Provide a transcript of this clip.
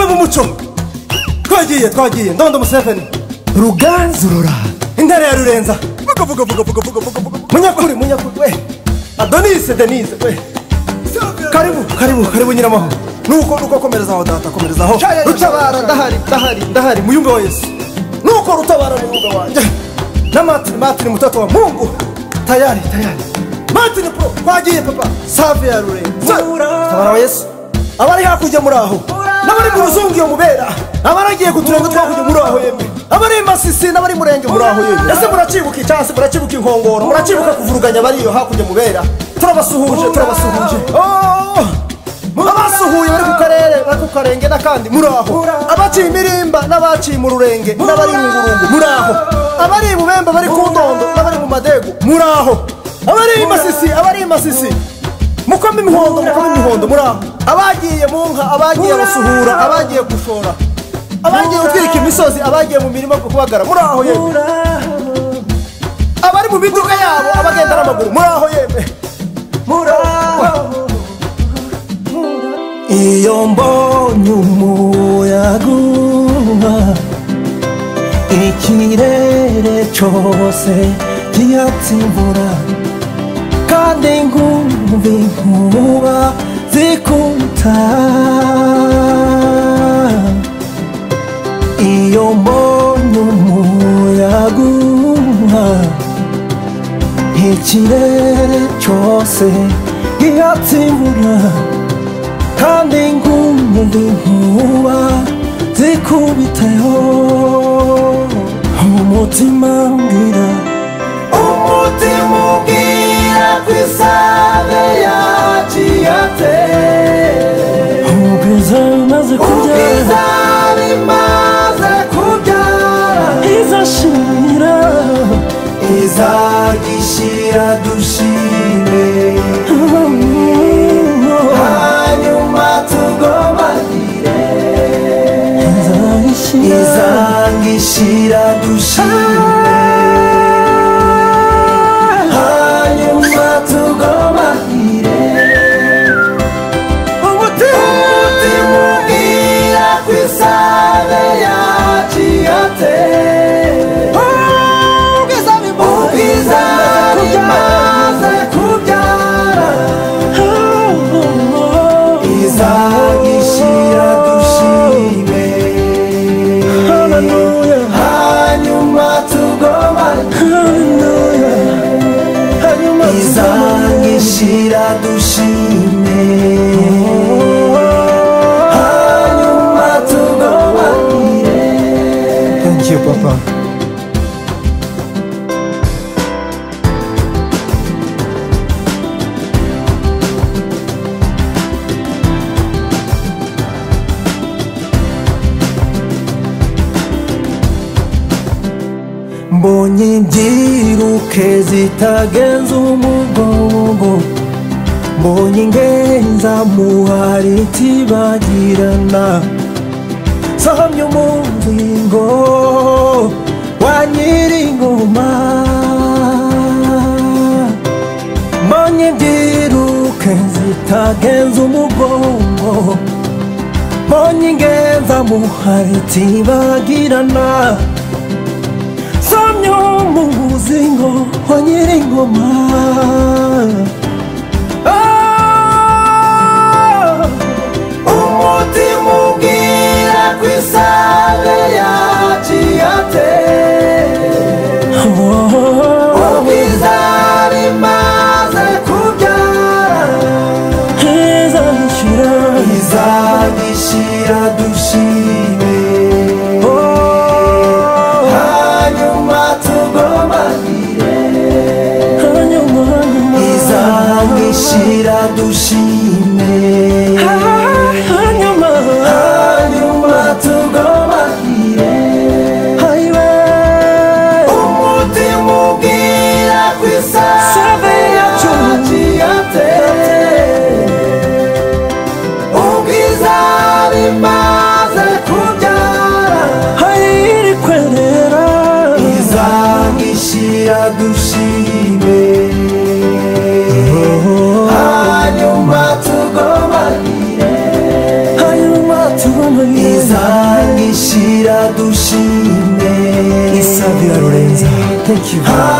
muco twagiye twagiye ndondo museveni ruganzurura intare ya rurenza vuga vuga vuga vuga vuga vuga vuga munyakuri munyakuri we adonise denise we karibu karibu karibu nyiramahoro nuko nuko komereza aho data komereza aho rutabara ndahari ndahari ndahari muyumbe wa yesu nuko rutabara muyumbe wanjye na matini matini mutatu wa mungu tayari tayari matini pro twagiye papa save ya rurenza tabara wa yesu abari hakurya muri aho n'abari mu ruzungu iyo mubera abaragiye ku turongo twakurya muri aho yemwe abari i masisi n'abari i murenge muri aho yemwe ese muracibuka icyansi muracibuka inkongoro muracibuka kuvuruganya abari iyo hakurya mubera turabasuhuje turabasuhuje Oh! abasuhuye bari ku karere bari ku karenge n'akandi muri aho abaciye imirimba n'abaciye mu rurenge n'abari mu burungu muri aho abari i bubembe bari ku ndondo n'abari mu madego muri aho abari i masisi abari i masisi mukoma imihondo mukoma imihondo muri aho abagiye mu nka abagiye abasuhura abagiye gushora abagiye gutwika imisozi abagiye mu mirima kubagara muri aho yemwe abari mu miduga yabo abagenda n'amaguru muri aho yemwe muri aho iyo mbonye umuyaga uhuha ikirere cyose gihata imvura kandi nkumva inkuba zikuta iyo mbonye umuyaga uhuha ikirere cyose gihata imvura kandi nkumva inkuba zikubiteho umutima mbwira umutima ubwira ku isave ya kiyate ubwiza bimaze kubyara ubwiza bimaze kubyara izashira izagishira dushime hanyuma tugomanire izangishira dushime hanyuma tugomanire umutima ubwira ku isave ya kiyate ubwiza bimaze kubyara izagishira dushime hanyuma tugomane izagishira dushime hanyuma tugomanire thank you papa mbonye mbyiruke zitagenza umugongo mbonye ingenza muhari itibagirana sahamye umuzingo wa nyiringoma mbonye mbyiruke zitagenza umugongo mbonye ingenza muhari itibagirana samyo mu muzingo wa nyiringoma Ah! umutima ubwira ku isare ya kiyate ubwiza bimaze kubyara izagishira dushime hanyuma tugomanire izagishira dushime hanyuma tugomanire umutima ubwira ku isave ya kiyate ubwiza bimaze dushime isavira rurenza thank you